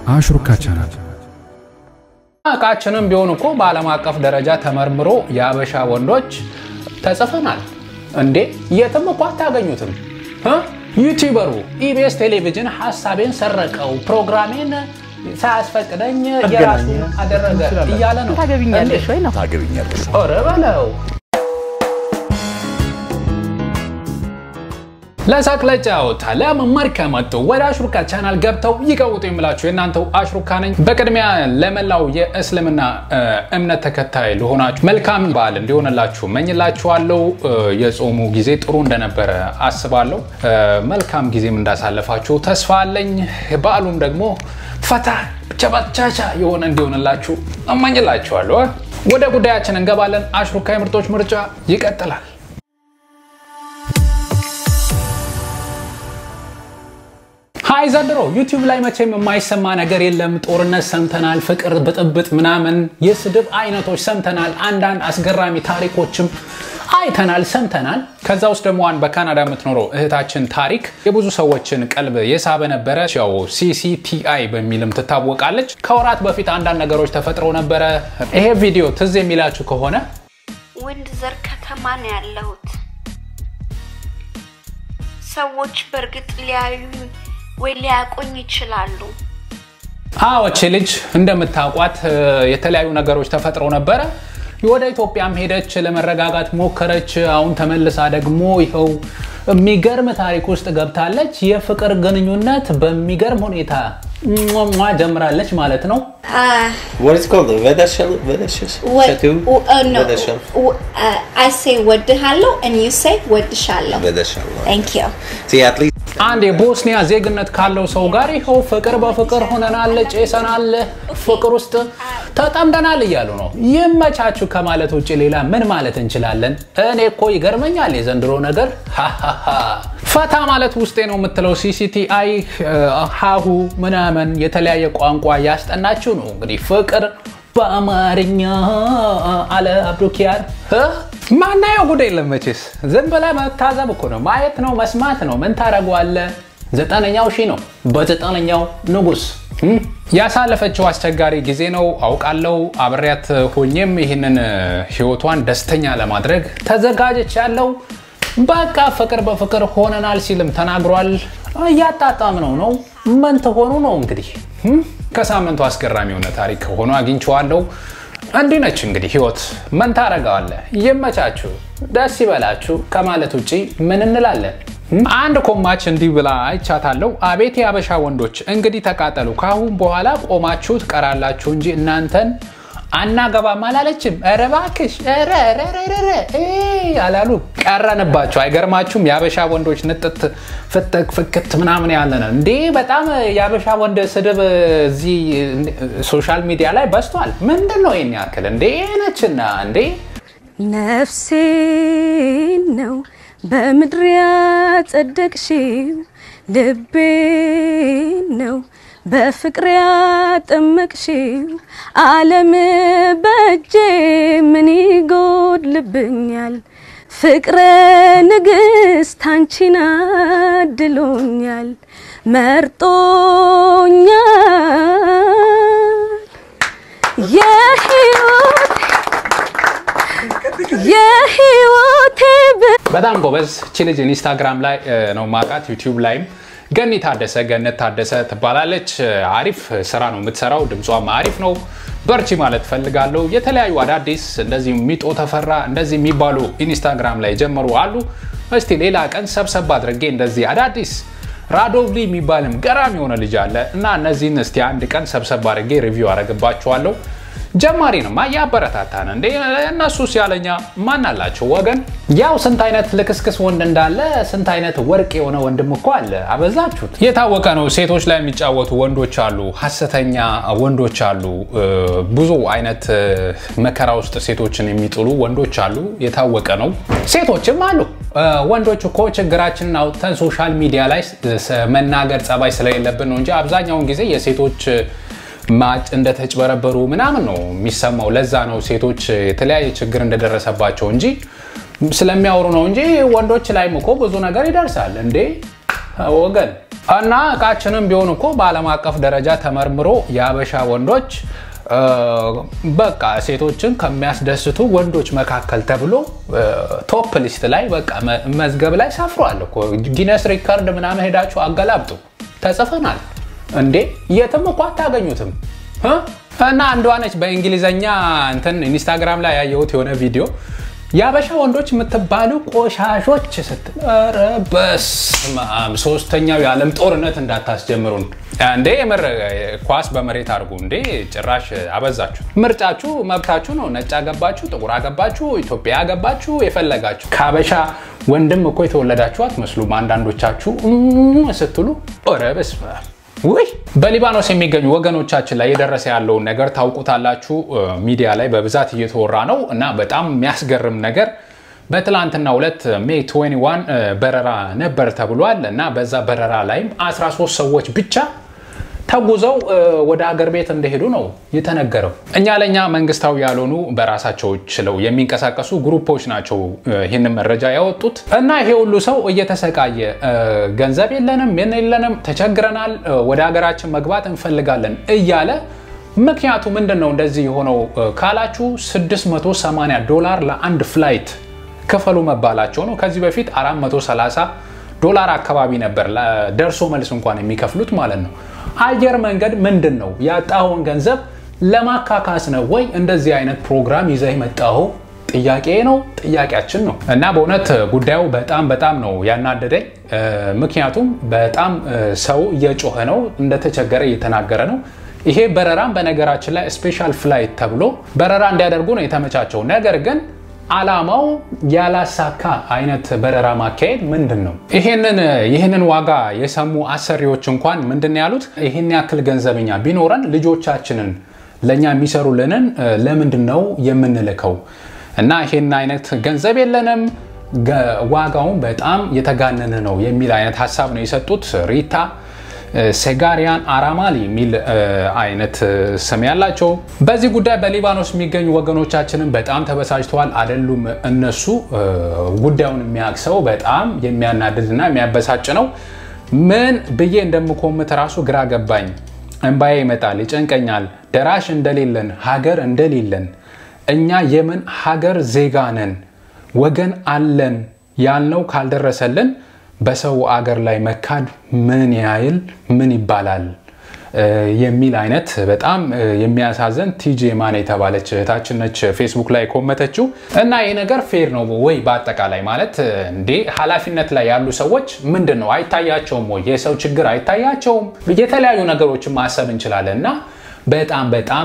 አሽሩካ ቻናል እቃችንም ቢሆን እኮ በዓለም አቀፍ ደረጃ ተመርምሮ የአበሻ ወንዶች ተጽፈናል እንዴ! የትም እኮ አታገኙትም። እ? ዩቲዩበሩ ኢቢኤስ ቴሌቪዥን ሀሳቤን ሰረቀው፣ ፕሮግራሜን ሳያስፈቅደኝ የራሱ አደረገ እያለ ነው። ታገቢኛለሽ ወይ ነው? ታገቢኛለሽ። ኧረ በለው ለሳቅ ለጨዋታ ለመማር ከመጡ ወደ አሽሩካ ቻናል ገብተው ይቀውጡ የምላችሁ የእናንተው አሽሩካ ነኝ። በቅድሚያ ለመላው የእስልምና እምነት ተከታይ ለሆናችሁ መልካም በዓል እንዲሆንላችሁ መኝላችኋለሁ። የጾሙ ጊዜ ጥሩ እንደነበረ አስባለሁ። መልካም ጊዜም እንዳሳለፋችሁ ተስፋ አለኝ። በዓሉም ደግሞ ፈታ ቸባቻቻ የሆነ እንዲሆንላችሁ እመኝላችኋለሁ። ወደ ጉዳያችን እንገባለን። አሽሩካ የምርጦች ምርጫ ይቀጥላል። ሀይ ዘንድሮ ዩቲዩብ ላይ መቼም የማይሰማ ነገር የለም። ጦርነት ሰምተናል፣ ፍቅር፣ ብጥብጥ፣ ምናምን የስድብ አይነቶች ሰምተናል። አንዳንድ አስገራሚ ታሪኮችም አይተናል፣ ሰምተናል። ከዛ ውስጥ ደግሞ አንድ በካናዳ የምትኖረው እህታችን ታሪክ የብዙ ሰዎችን ቀልብ የሳበ ነበረ። ያው ሲሲቲአይ በሚልም ትታወቃለች። ከወራት በፊት አንዳንድ ነገሮች ተፈጥረው ነበረ። ይሄ ቪዲዮ ትዝ የሚላችሁ ከሆነ ወንድ ዘር ከተማ ነው ያለሁት። ሰዎች በእርግጥ ሊያዩኝ ወይ ሊያቆኝ ይችላሉ። አዎቼ ልጅ እንደምታውቋት የተለያዩ ነገሮች ተፈጥረው ነበረ። ወደ ኢትዮጵያም ሄደች፣ ለመረጋጋት ሞከረች። አሁን ተመልሳ ደግሞ ይኸው የሚገርም ታሪክ ውስጥ ገብታለች። የፍቅር ግንኙነት በሚገርም ሁኔታ ሟ ጀምራለች ማለት ነው። What is it called? Vedashal? Vedashal? Tattoo? Vedashal. I say ወድሃለሁ and you say ወድሻለሁ። Vedashal. Thank you. See, at least አንድ የቦስኒያ ዜግነት ካለው ሰው ጋር ይኸው ፍቅር በፍቅር ሆነናል፣ ጬሰናል፣ ፍቅር ውስጥ ተጠምደናል እያሉ ነው። ይመቻችሁ ከማለት ውጭ ሌላ ምን ማለት እንችላለን? እኔ እኮ ይገርመኛል የዘንድሮ ነገር። ሃሃሃ። ፈታ ማለት ውስጤ ነው የምትለው ሲሲቲአይ ሀሁ ምናምን የተለያየ ቋንቋ ያስጠናችሁ ነው እንግዲህ ፍቅር በአማርኛ አለ አብዱኪያር ማናየው ጉዳይ የለም መቼስ ዝም ብለህ መታዘብ እኮ ነው ማየት ነው መስማት ነው ምን ታደርገዋለህ ዘጠነኛው ሺህ ነው በዘጠነኛው ንጉስ ያሳለፈችው አስቸጋሪ ጊዜ ነው አውቃለው አብሬያት ሆኜም ይህንን ህይወቷን ደስተኛ ለማድረግ ተዘጋጀች ያለው በቃ ፍቅር በፍቅር ሆነናል ሲልም ተናግሯል እያጣጣም ነው ነው ምን ትሆኑ ነው እንግዲህ ከሳምንቱ አስገራሚ የሆነ ታሪክ ሆኖ አግኝቼዋለሁ። እንዲህ ነች እንግዲህ ህይወት። ምን ታረገዋለህ? ይመቻችሁ፣ ደስ ይበላችሁ ከማለት ውጭ ምን እንላለን? አንድ ኮማች እንዲህ ብላ አይቻታለሁ። አቤት የአበሻ ወንዶች እንግዲህ ተቃጠሉ። ከአሁን በኋላ ቆማችሁ ትቀራላችሁ እንጂ እናንተን አናገባም አላለችም። ኧረ እባክሽ ኧረ ኧረ ኧረ ኧረ አላሉ ቀረንባቸው። አይገርማችሁም? የአበሻ ወንዶች ንጥት ፍትክ ፍክት ምናምን ያለ ነው እንዴ! በጣም የአበሻ ወንድ ስድብ እዚህ ሶሻል ሚዲያ ላይ በዝቷል። ምንድን ነው ይህን ያክል እንዴ? ነችና እንዴ ነፍሴን ነው በምድር ያጸደቅሽው፣ ልቤን ነው በፍቅር ያጠመቅሽው። ዓለም በእጄ ምን ይጎድልብኛል? ፍቅረ ንግሥት አንቺን አድሎኛል፣ መርጦኛል የህይወት የህይወቴ በጣም ጎበዝ እቺ ልጅ ኢንስታግራም ላይ ነው ማቃት፣ ዩቲዩብ ላይም ገኒ ታደሰ ገነት ታደሰ ትባላለች። አሪፍ ስራ ነው የምትሰራው፣ ድምጿም አሪፍ ነው። በርቺ ማለት ፈልጋለሁ። የተለያዩ አዳዲስ እንደዚህ ሚጦ ተፈራ እንደዚህ የሚባሉ ኢንስታግራም ላይ ጀመሩ አሉ። እስቲ ሌላ ቀን ሰብሰብ አድርጌ እንደዚህ አዳዲስ ራዶቭሊ የሚባልም ገራሚ የሆነ ልጅ አለ እና እነዚህን እስቲ አንድ ቀን ሰብሰብ አድርጌ ሪቪው አደርግባችኋለሁ። ጀማሪ ነው እያበረታታን እንዴ እነሱ ሲያለኛ ማን አላቸው ወገን። ያው ስንት አይነት ልክስክስ ወንድ እንዳለ ስንት አይነት ወርቅ የሆነ ወንድም እኮ አለ። አበዛችሁት። የታወቀ ነው። ሴቶች ላይ የሚጫወቱ ወንዶች አሉ፣ ሀሰተኛ ወንዶች አሉ፣ ብዙ አይነት መከራ ውስጥ ሴቶችን የሚጥሉ ወንዶች አሉ። የታወቀ ነው። ሴቶችም አሉ። ወንዶች እኮ ችግራችንን አውጥተን ሶሻል ሚዲያ ላይ መናገር ጸባይ ስለሌለብን ነው እንጂ አብዛኛውን ጊዜ የሴቶች ማጭ እንደተጭበረበሩ ምናምን ነው የሚሰማው። ለዛ ነው ሴቶች የተለያየ ችግር እንደደረሰባቸው እንጂ ስለሚያወሩ ነው እንጂ ወንዶች ላይም እኮ ብዙ ነገር ይደርሳል እንዴ ወገን። እና እቃችንም ቢሆን እኮ በዓለም አቀፍ ደረጃ ተመርምሮ የአበሻ ወንዶች በቃ ሴቶችን ከሚያስደስቱ ወንዶች መካከል ተብሎ ቶፕ ሊስት ላይ በቃ መዝገብ ላይ ሰፍሯል እኮ። ጊነስ ሪከርድ ምናምን ሄዳችሁ አገላብጡ፣ ተጽፈናል እንዴ! የትም እኮ አታገኙትም። እና አንዷ ነች በእንግሊዘኛ እንትን ኢንስታግራም ላይ ያየሁት የሆነ ቪዲዮ የአበሻ ወንዶች የምትባሉ ቆሻሾች ስትል፣ ኧረ በስመ አብ ሶስተኛው የዓለም ጦርነት እንዳታስጀምሩን እንዴ! የምር ኳስ በመሬት አድርጉ እንዴ! ጭራሽ አበዛችሁ። ምርጫችሁ መብታችሁ ነው። ነጭ አገባችሁ፣ ጥቁር አገባችሁ፣ ኢትዮጵያ አገባችሁ፣ የፈለጋችሁ ከአበሻ ወንድም እኮ የተወለዳችሁ አትመስሉም። አንዳንዶቻችሁ ስትሉ ኧረ በስመ አብ ውይ በሊባኖስ የሚገኙ ወገኖቻችን ላይ የደረሰ ያለውን ነገር ታውቁታላችሁ። ሚዲያ ላይ በብዛት እየተወራ ነው እና በጣም የሚያስገርም ነገር በትላንትና ሁለት ሜይ 21 በረራ ነበር ተብሏል እና በዛ በረራ ላይም 13 ሰዎች ብቻ ተጉዘው ወደ ሀገር ቤት እንደሄዱ ነው የተነገረው። እኛ ለእኛ መንግስታዊ ያልሆኑ በራሳቸው ችለው የሚንቀሳቀሱ ግሩፖች ናቸው ይህንን መረጃ ያወጡት እና ይሄ ሁሉ ሰው እየተሰቃየ ገንዘብ የለንም፣ ምን የለንም፣ ተቸግረናል፣ ወደ ሀገራችን መግባት እንፈልጋለን እያለ ምክንያቱ ምንድን ነው እንደዚህ የሆነው ካላችሁ 680 ዶላር ለአንድ ፍላይት ክፈሉ መባላቸው ነው። ከዚህ በፊት 430 ዶላር አካባቢ ነበር ደርሶ መልስ እንኳን የሚከፍሉት ማለት ነው። አየር መንገድ ምንድን ነው ያጣኸውን ገንዘብ ለማካካስ ነው ወይ እንደዚህ አይነት ፕሮግራም ይዘህ የመጣኸው? ጥያቄ ነው፣ ጥያቄያችን ነው። እና በእውነት ጉዳዩ በጣም በጣም ነው ያናደደኝ። ምክንያቱም በጣም ሰው እየጮኸ ነው፣ እንደተቸገረ እየተናገረ ነው። ይሄ በረራም በነገራችን ላይ ስፔሻል ፍላይት ተብሎ በረራ እንዲያደርጉ ነው የተመቻቸው። ነገር ግን አላማው ያላሳካ አይነት በረራ ማካሄድ ምንድን ነው? ይህንን ዋጋ የሰሙ አሰሪዎች እንኳን ምንድን ያሉት ይህን ያክል ገንዘብኛ ቢኖረን ልጆቻችንን ለእኛ የሚሰሩልንን ለምንድን ነው የምንልከው? እና ይህን አይነት ገንዘብ የለንም፣ ዋጋውን በጣም የተጋነነ ነው የሚል አይነት ሀሳብ ነው የሰጡት ሪታ ሴጋሪያን አራማሊ የሚል አይነት ስም ያላቸው። በዚህ ጉዳይ በሊባኖስ የሚገኙ ወገኖቻችንን በጣም ተበሳጭተዋል። አይደሉም እነሱ ጉዳዩን የሚያቅሰው በጣም የሚያናድድና የሚያበሳጭ ነው። ምን ብዬ እንደምኮምት ራሱ ግራ ገባኝ። እንባዬ ይመጣል፣ ይጨንቀኛል። ደራሽ እንደሌለን ሀገር እንደሌለን እኛ የምን ሀገር ዜጋ ነን? ወገን አለን ያልነው ካልደረሰልን በሰው አገር ላይ መካድ ምን ያህል ምን ይባላል የሚል አይነት በጣም የሚያሳዝን ቲጄ ማን የተባለች እህታችን ነች ፌስቡክ ላይ ኮመተችው። እና ይህ ነገር ፌር ነው ወይ? በአጠቃላይ ማለት እንዴ ኃላፊነት ላይ ያሉ ሰዎች ምንድን ነው አይታያቸውም ወይ? የሰው ችግር አይታያቸውም? የተለያዩ ነገሮችን ማሰብ እንችላለን። እና በጣም በጣም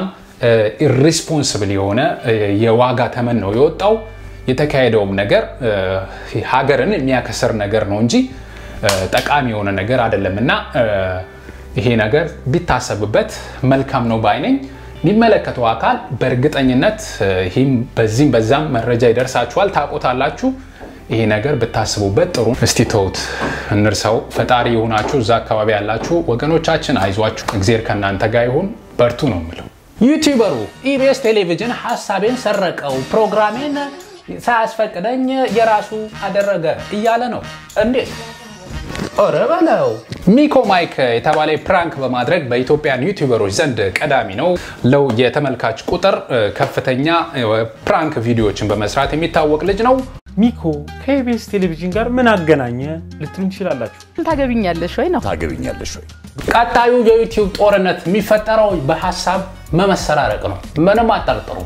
ኢሪስፖንስብል የሆነ የዋጋ ተመን ነው የወጣው። የተካሄደውም ነገር ሀገርን የሚያከስር ነገር ነው እንጂ ጠቃሚ የሆነ ነገር አይደለም እና ይሄ ነገር ቢታሰብበት መልካም ነው ባይነኝ። የሚመለከተው አካል በእርግጠኝነት ይህም በዚህም በዛም መረጃ ይደርሳችኋል፣ ታውቁታላችሁ። ይሄ ነገር ብታስቡበት ጥሩ። እስቲ ተውት፣ እንርሰው። ፈጣሪ የሆናችሁ እዛ አካባቢ ያላችሁ ወገኖቻችን አይዟችሁ፣ እግዜር ከእናንተ ጋር ይሁን፣ በርቱ ነው የምለው። ዩቲዩበሩ ኢቢኤስ ቴሌቪዥን ሀሳቤን ሰረቀው ፕሮግራሜን ሳያስፈቅደኝ የራሱ አደረገ እያለ ነው። እንዴት? ኧረ በለው። ሚኮ ማይክ የተባለ ፕራንክ በማድረግ በኢትዮጵያን ዩቲዩበሮች ዘንድ ቀዳሚ ነው። ለው የተመልካች ቁጥር ከፍተኛ ፕራንክ ቪዲዮዎችን በመስራት የሚታወቅ ልጅ ነው። ሚኮ ከኢቢኤስ ቴሌቪዥን ጋር ምን አገናኘ ልትሉኝ ትችላላችሁ። ታገቢኛለሽ ወይ ነው ታገቢኛለሽ ወይ? ቀጣዩ የዩቲዩብ ጦርነት የሚፈጠረው በሀሳብ መመሰራረቅ ነው። ምንም አጠርጥሩ።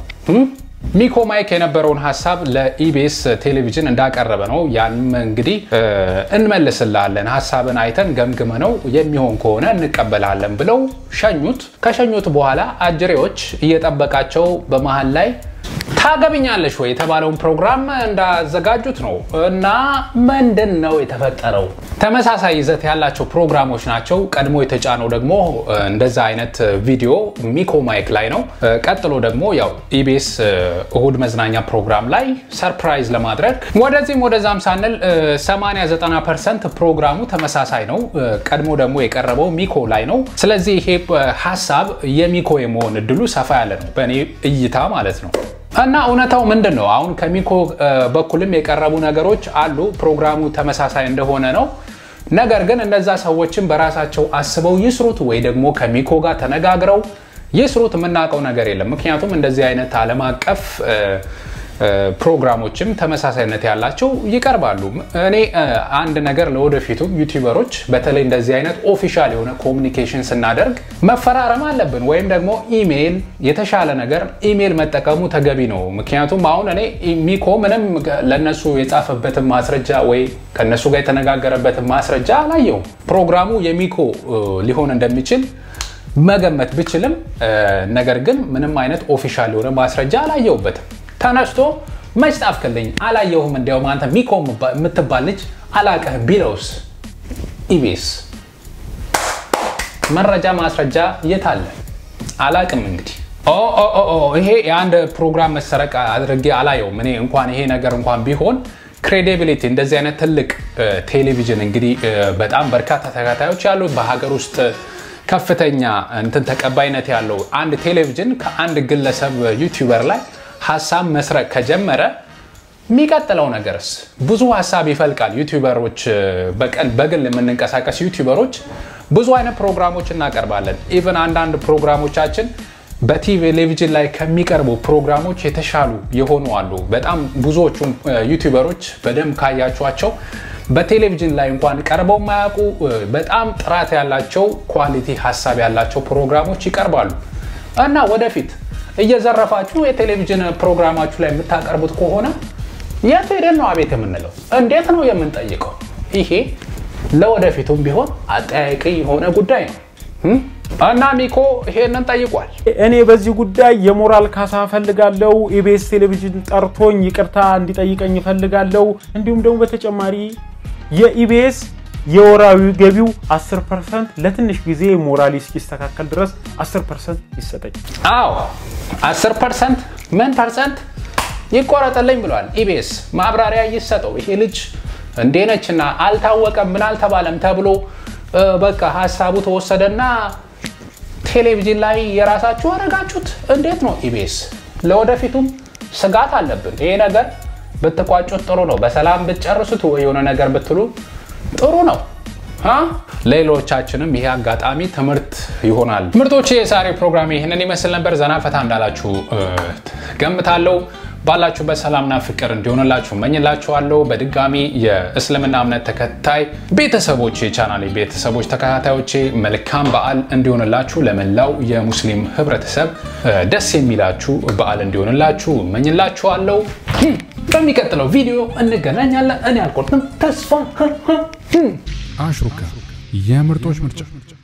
ሚኮ ማይክ የነበረውን ሀሳብ ለኢቢኤስ ቴሌቪዥን እንዳቀረበ ነው። ያንም እንግዲህ እንመልስላለን፣ ሀሳብን አይተን ገምግመ ነው የሚሆን ከሆነ እንቀበላለን ብለው ሸኙት። ከሸኙት በኋላ አጅሬዎች እየጠበቃቸው በመሀል ላይ ታገብኛለሽ ወይ የተባለውን ፕሮግራም እንዳዘጋጁት ነው። እና ምንድን ነው የተፈጠረው? ተመሳሳይ ይዘት ያላቸው ፕሮግራሞች ናቸው። ቀድሞ የተጫነው ደግሞ እንደዛ አይነት ቪዲዮ ሚኮ ማይክ ላይ ነው። ቀጥሎ ደግሞ ያው ኢቢኤስ እሁድ መዝናኛ ፕሮግራም ላይ ሰርፕራይዝ ለማድረግ ወደዚህም ወደዛም ሳንል 89 ፐርሰንት ፕሮግራሙ ተመሳሳይ ነው። ቀድሞ ደግሞ የቀረበው ሚኮ ላይ ነው። ስለዚህ ይሄ ሀሳብ የሚኮ የመሆን እድሉ ሰፋ ያለ ነው፣ በእኔ እይታ ማለት ነው። እና እውነታው ምንድን ነው? አሁን ከሚኮ በኩልም የቀረቡ ነገሮች አሉ። ፕሮግራሙ ተመሳሳይ እንደሆነ ነው። ነገር ግን እነዛ ሰዎችን በራሳቸው አስበው ይስሩት ወይ ደግሞ ከሚኮ ጋር ተነጋግረው ይስሩት የምናውቀው ነገር የለም። ምክንያቱም እንደዚህ አይነት ዓለም አቀፍ ፕሮግራሞችም ተመሳሳይነት ያላቸው ይቀርባሉ። እኔ አንድ ነገር ለወደፊቱ ዩቲዩበሮች በተለይ እንደዚህ አይነት ኦፊሻል የሆነ ኮሚኒኬሽን ስናደርግ መፈራረም አለብን፣ ወይም ደግሞ ኢሜይል የተሻለ ነገር ኢሜይል መጠቀሙ ተገቢ ነው። ምክንያቱም አሁን እኔ ሚኮ ምንም ለነሱ የጻፈበትን ማስረጃ ወይ ከነሱ ጋር የተነጋገረበትን ማስረጃ አላየውም። ፕሮግራሙ የሚኮ ሊሆን እንደሚችል መገመት ብችልም ነገር ግን ምንም አይነት ኦፊሻል የሆነ ማስረጃ አላየውበትም። ተነስቶ መች ጻፍክልኝ አላየሁም፣ እንዲያውም አንተ ሚኮ የምትባል ልጅ አላቀህ ቢለውስ ኢቢኤስ መረጃ ማስረጃ የት አለ? አላቅም። እንግዲህ ይሄ የአንድ ፕሮግራም መሰረቅ አድርጌ አላየውም። እኔ እንኳን ይሄ ነገር እንኳን ቢሆን ክሬዲቢሊቲ እንደዚህ አይነት ትልቅ ቴሌቪዥን እንግዲህ በጣም በርካታ ተከታዮች ያሉት በሀገር ውስጥ ከፍተኛ እንትን ተቀባይነት ያለው አንድ ቴሌቪዥን ከአንድ ግለሰብ ዩቲዩበር ላይ ሀሳብ መስረቅ ከጀመረ የሚቀጥለው ነገርስ ብዙ ሀሳብ ይፈልቃል። ዩቲዩበሮች በቀን በግል የምንንቀሳቀስ ዩቲዩበሮች ብዙ አይነት ፕሮግራሞች እናቀርባለን። ኢቨን አንዳንድ ፕሮግራሞቻችን በቴሌቪዥን ላይ ከሚቀርቡ ፕሮግራሞች የተሻሉ የሆኑ አሉ። በጣም ብዙዎቹ ዩቲዩበሮች በደንብ ካያቸዋቸው በቴሌቪዥን ላይ እንኳን ቀርበው የማያውቁ በጣም ጥራት ያላቸው ኳሊቲ ሀሳብ ያላቸው ፕሮግራሞች ይቀርባሉ እና ወደፊት እየዘረፋችሁ የቴሌቪዥን ፕሮግራማችሁ ላይ የምታቀርቡት ከሆነ የት ሄደን ነው አቤት የምንለው? እንዴት ነው የምንጠይቀው? ይሄ ለወደፊቱም ቢሆን አጠያቂ የሆነ ጉዳይ ነው እና ሚኮ ይሄንን ጠይቋል። እኔ በዚህ ጉዳይ የሞራል ካሳ እፈልጋለሁ። ኢቢኤስ ቴሌቪዥን ጠርቶኝ ይቅርታ እንዲጠይቀኝ እፈልጋለሁ። እንዲሁም ደግሞ በተጨማሪ የኢቢኤስ የወራዊ ገቢው 10 ፐርሰንት ለትንሽ ጊዜ ሞራሊ እስኪስተካከል ድረስ 10 ፐርሰንት ይሰጠኝ። አዎ 10 ፐርሰንት ምን ፐርሰንት ይቆረጥልኝ ብሏል ኢቢኤስ። ማብራሪያ ይሰጠው። ይሄ ልጅ እንዴነችና አልታወቀም ምን አልተባለም ተብሎ በቃ ሀሳቡ ተወሰደና ቴሌቪዥን ላይ የራሳችሁ አረጋችሁት። እንዴት ነው ኢቢኤስ? ለወደፊቱም ስጋት አለብን። ይሄ ነገር ብትቋጩት ጥሩ ነው። በሰላም ብትጨርሱት ወይ የሆነ ነገር ብትሉ ጥሩ ነው። ሌሎቻችንም ይሄ አጋጣሚ ትምህርት ይሆናል። ምርጦች የዛሬ ፕሮግራም ይህንን ይመስል ነበር። ዘና ፈታ እንዳላችሁ ገምታለሁ። ባላችሁበት ሰላምና ፍቅር እንዲሆንላችሁ መኝላችኋለሁ። በድጋሚ የእስልምና እምነት ተከታይ ቤተሰቦቼ ቻናል ቤተሰቦች ተከታታዮቼ መልካም በዓል እንዲሆንላችሁ፣ ለመላው የሙስሊም ህብረተሰብ ደስ የሚላችሁ በዓል እንዲሆንላችሁ መኝላችኋለሁ። በሚቀጥለው ቪዲዮ እንገናኛለን። እኔ አልቆርጥም ተስፋ አሽሩካ የምርጦች ምርጫ